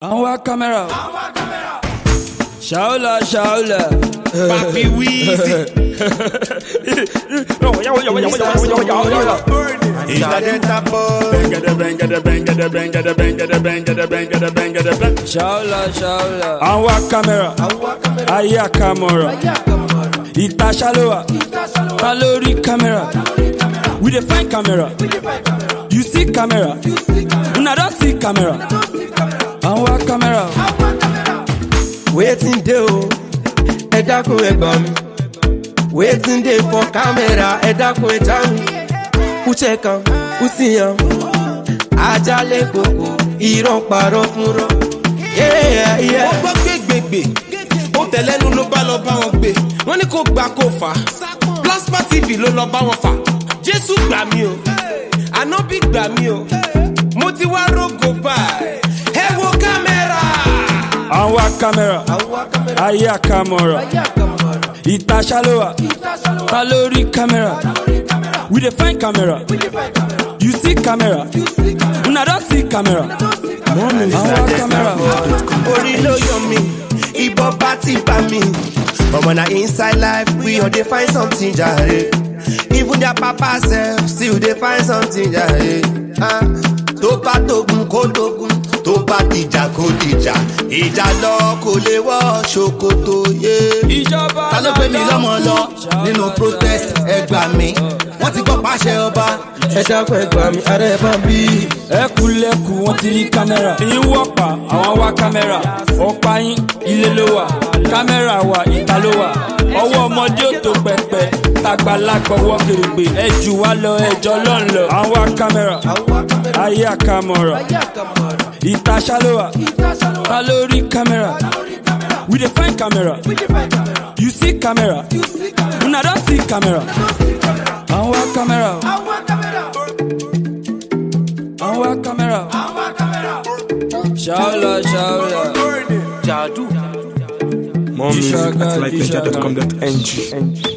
àwọn wá kámẹ́rà ṣàólà ṣàólà. Papi Weezy. Ìtàdẹ́ta boy. ṣàólà ṣàólà. àwọn wá kámẹ́rà ayé àkàmọ̀rà ìta ṣálówà ta lórí kámẹ́rà we dey find camera you see camera una don see camera àwọn wá kámẹ́rà. wetin dey o ẹ dákun ẹ gbà mí wetin dey for camera ẹ dákun ẹ já mi uche kan usiyan ajale koko irọ́ parọ́ fúnrọ́. Yeah, yeah. Ó gbọ́ gbégbègbè. Ó tẹ̀lẹ́nu ló bá lọ bá wọn gbé. Wọ́n ní kó gbà kó fà á. Plasma TV ló lọ bá wọn fà. Jésù gbà mí o. Ànábì gbà mí o. Mo ti wá rógò báyìí. Ẹ wo kámẹ́rà. àwọn wá kámẹ́rà ayé àkàmọ̀rà ìta ṣálówà ta lórí kámẹ́rà we dey find camera you see camera una don see camera àwọn wá kámẹ́rà. orí ló yọ mí ìbọn bá ti bá mi ọmọ na inside life we all dey find something jare even their papa sef still dey find something jare ah, tó bá tógun kó tógun tó bá dìjà kó dìjà ìjà lọ kò lè wọ ṣòkòtò yé. ìjọba ta ló gbé mi lọ́mọ lọ nínú protest ẹ gbà mí wọ́n ti gbọ́ pàṣẹ ọba ẹ dákun ẹ gbà mí ara ẹ bá ń bí. ẹkùlẹ̀kù wọn ti rí kámẹ́rà èyí wọ̀pá àwọn wá kámẹ́rà ọ̀pá yín ilé ló wà kámẹ́rà wà ìta ló wà ọwọ́ ọmọdé ò tó pẹpẹ tàgbàlagbà ọwọ́ kèrègbè ẹ jù wá lọ ẹjọ́ lọ́n lọ àwọn wá kámẹ́rà ayé àkàmọ̀rà ìta ṣálówà ta lórí kámẹ́rà we dey find camera you see camera una don see camera àwọn wá kámẹ́rà àwọn wá kámẹ́rà ṣàólà ṣàólà. Jàdú. More music at lightninja.com.ng.